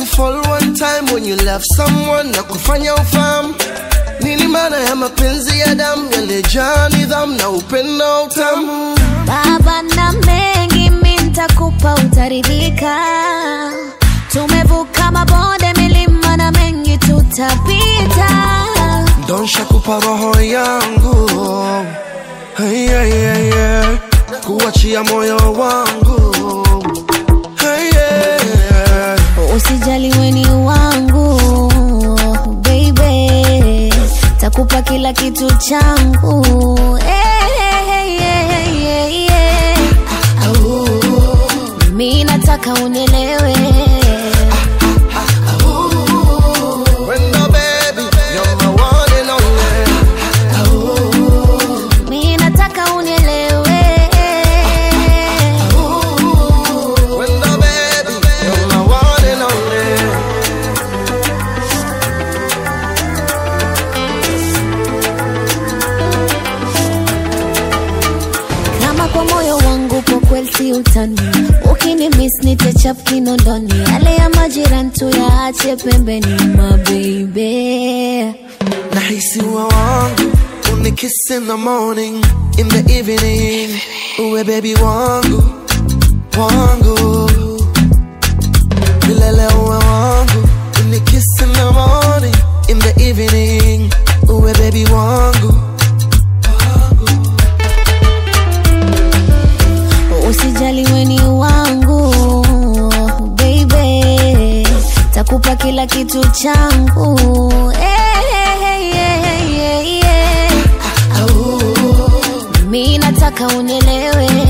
kufall one time when you love someone na kufanya ufahamu nini maana ya mapenzi ya damu yaliyejaa nidhamu na upendo utamu baba na mengi mi ntakupa utaridhika tumevuka mabonde milima na mengi tutapita donsha kupa roho yangu hey, hey, hey, hey. kuachia moyo wangu hey, hey, hey. usijali weni wangu baby takupa kila kitu changu hey, hey, hey, hey, hey, hey. mi nataka unielewe Wendo baby, you're my one and only. mi nataka unielewe Wendo baby, you're my one and only. kama kwa moyo wangu kwa kweli si utani ukini miss nitechap kinondoni yale ya majirani tuyaache pembeni mabeibe Nahisi uwe wangu, unikiss in the morning, in the evening. Uwe baby wangu, wangu. Milele uwe wangu, unikiss in the morning, in the evening. Uwe baby wangu, wangu. usijali weni wangu baby takupa kila kitu changu hey, hey, hey, hey, hey, hey. mi nataka unielewe